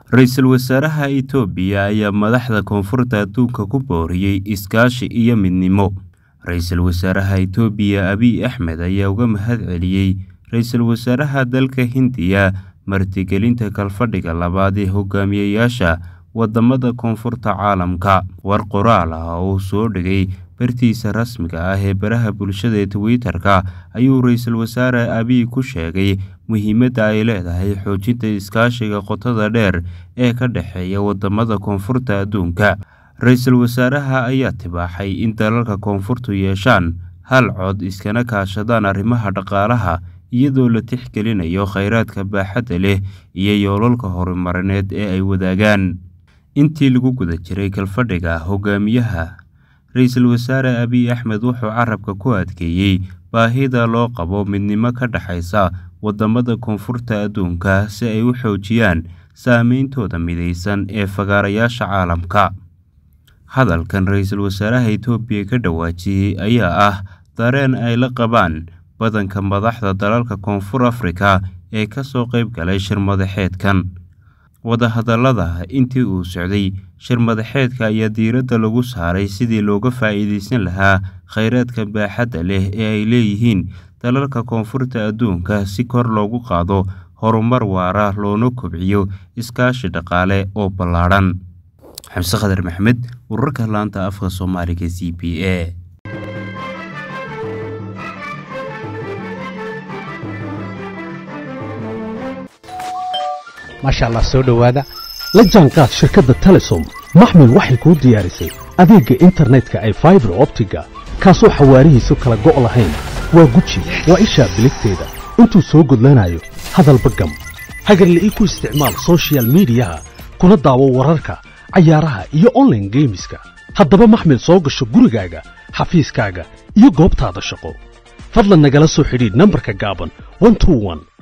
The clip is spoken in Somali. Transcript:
ra-iisul wasaaraha itoobiya ayaa madaxda koonfurta adduunka ku booriyey iskaashi iyo midnimo ra-iisul wasaaraha itoobiya abiy axmed ayaa uga mahad celiyey ra-iisul wasaaraha dalka hindiya martigelinta kalfadhiga labaad ee hogaamiyayaasha wadamada koonfurta caalamka war qoraal ah oo uu soo dhigay bartiisa rasmiga ah ee baraha bulshada ee twitter-ka ayuu ra-iisul wasaare abiy ku sheegay muhiimadda ay leedahay xoojinta iskaashiga qotada dheer ee ka dhexeeya wadamada koonfurta adduunka ra-iisul wasaaraha ayaa tibaaxay in dalalka koonfurtu yeeshaan hal cod iskana kaashadaan arrimaha dhaqaalaha iyadoo la tixgelinayo kheyraadka baaxadda leh iyo yoolalka horumarineed ee ay wadaagaan intii lagu guda jiray kalfadhiga hogaamiyaha ra-iisul wasaare abiy axmed wuxuu carabka ku adkeeyey baahida loo qabo midnimo ka dhexaysa wadamada koonfurta adduunka si ay u xoojiyaan saameyntooda mideysan ee fagaarayaasha caalamka hadalkan ra-iisul wasaaraha itoobiya ka dhawaajiyey ayaa ah dareen ay la qabaan badanka madaxda dalalka koonfur afrika ee kasoo qeyb galay shir madaxeedkan wadahadalada intii uu socday shir madaxeedka ayaa diiradda lagu saaray sidii looga faa-iideysan lahaa kheyraadka baaxadda leh ee ay leeyihiin dalalka koonfurta adduunka si kor loogu qaado horumar waara loona kobciyo iskaashi dhaqaale oo ballaadhan xamse khadar maxmed wararka laanta afka soomaaliga c b a maasha allah soo dhowaada la jaanqaad shirkadda telesom maxmil waxay kuu diyaarisay adeegga internetka ay faibar optiga kaasoo xawaarihiisu kala go' lahayn waa guji waa ishaa biligteeda intuu soo gudlanayo hadalba gam hagarle ii ku isticmaal sochial midiyaha kuna daawo wararka cayaaraha iyo onlaine geemiska haddaba maxmil soo gasho gurigaaga xafiiskaaga iyo goobtaada shaqo fadlan nagala soo xidhiidh nambarka gaaban